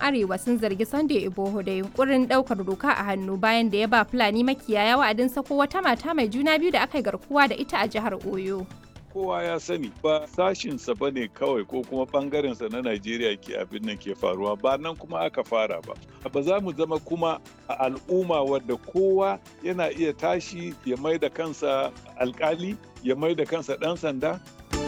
Arewa sun zargi Sunday Igboho da yunkurin ɗaukar doka a hannu bayan da ya ba Fulani makiyaya wa'adin sako wata mata mai juna biyu da aka yi garkuwa da ita a jihar Oyo. kowa ya sani ba sashinsa ba ne kawai ko kuma bangarensa na Najeriya ke abin nan ke faruwa ba nan kuma aka fara ba. Ba za mu zama kuma a al'umma wadda kowa yana iya tashi ya mai da kansa alkali ya mai da kansa ɗan sanda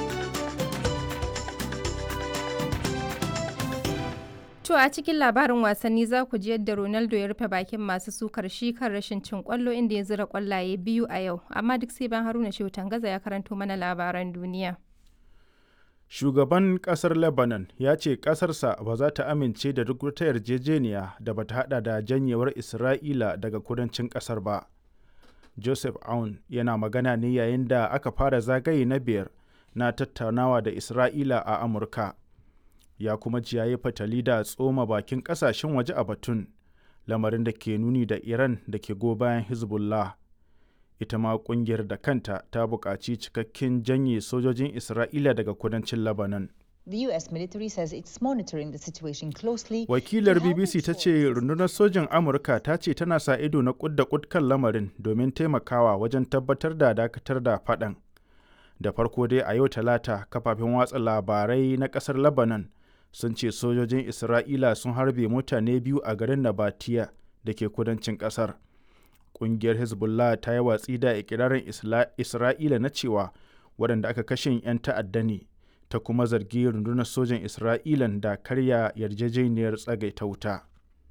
To a cikin labarin wasanni za ku ji yadda Ronaldo ya rufe bakin masu sukar shi kan rashin cin kwallo inda ya zira kwallaye biyu a yau, amma duk sai ban Haruna Shehu Tangaza ya karanto mana labaran duniya. Shugaban kasar Lebanon ya ce kasarsa ba za ta amince da duk wata yarjejeniya da ba ta hada da janyewar Isra'ila daga kudancin kasar ba. Joseph Aoun yana magana ne yayin da aka fara zagaye na biyar na tattaunawa da Isra'ila a Amurka. ya kuma ji yayi fatali da tsoma bakin kasashen waje a batun lamarin da ke nuni da iran da ke go bayan hezbollah ita ma kungiyar da kanta ta buƙaci cikakken janye sojojin isra'ila daga kudancin lebanon The US military says it's monitoring the situation closely. Wakilar BBC ta ce rundunar sojin Amurka ta ce tana sa ido na kud da kud kan lamarin domin taimakawa wajen tabbatar da dakatar da faɗan. Da farko dai a yau talata kafafen watsa labarai na ƙasar Lebanon sun ce sojojin Isra'ila sun harbe mutane biyu a garin Nabatiya da ke kudancin ƙasar. Ƙungiyar Hezbollah ta yi watsi da ikirarin Isra'ila na cewa waɗanda aka kashe 'yan ta'adda ne, ta kuma zargi rundunar sojan Isra'ilan da karya yarjejeniyar tsagaita wuta.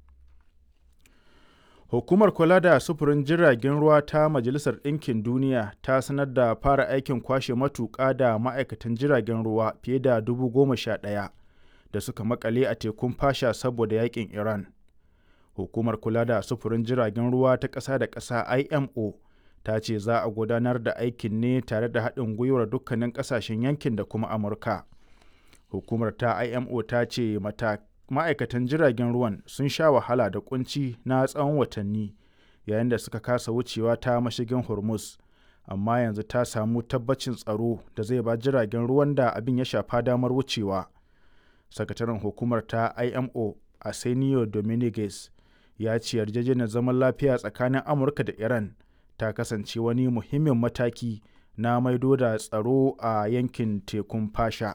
Hukumar kula da sufurin jiragen ruwa ta Majalisar Ɗinkin Duniya ta sanar da fara aikin kwashe matuƙa da ma'aikatan jiragen ruwa fiye da dubu goma sha ɗaya. da suka makale a tekun fasha saboda yakin Iran. Hukumar kula da sufurin jiragen ruwa ta ƙasa da ƙasa IMO ta ce za a gudanar da aikin ne tare da haɗin gwiwar dukkanin ƙasashen yankin da kuma Amurka. Hukumar ta IMO ta ce ma'aikatan jiragen ruwan sun sha wahala da kunci na tsawon watanni yayin da suka kasa wucewa ta mashigin Hormuz. Amma yanzu ta samu tabbacin tsaro da zai ba jiragen ruwan da abin ya shafa damar wucewa. sakataren hukumar ta imo arsenio dominguez ya ce yarjejeniyar zaman lafiya tsakanin amurka da iran ta kasance wani muhimmin mataki na maido da tsaro a yankin tekun fasha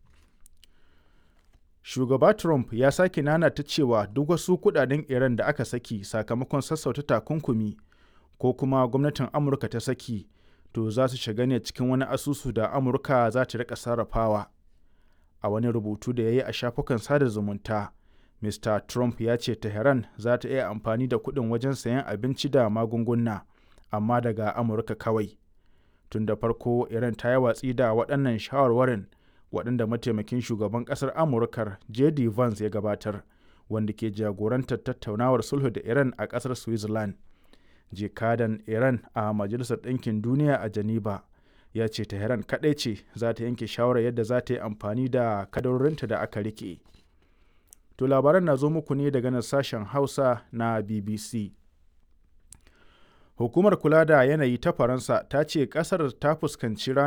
shugaba trump ya sake nanata cewa duk wasu kudaden iran da aka saki sakamakon sassauta takunkumi ko kuma gwamnatin amurka ta saki to za su shiga ne cikin wani asusu da amurka za ta rika sarrafawa a wani rubutu da ya yi a shafukan sada zumunta mr trump ya ce tehran za ta iya amfani da kuɗin wajen sayan abinci da magunguna amma daga amurka kawai tun da farko iran ta yi watsi da waɗannan shawarwarin waɗanda mataimakin shugaban ƙasar amurkar jd vance ya gabatar wanda ke jagorantar tattaunawar sulhu da iran a ƙasar switzerland jikadan iran a majalisar ɗinkin duniya a geneva ya ce Tehran kaɗai ce za ta yanke shawarar yadda za ta yi amfani da kadarorinta da aka rike. To labaran na zo muku ne daga nan sashen Hausa na BBC. Hukumar kula da yanayi ta Faransa ta ce ƙasar ta fuskanci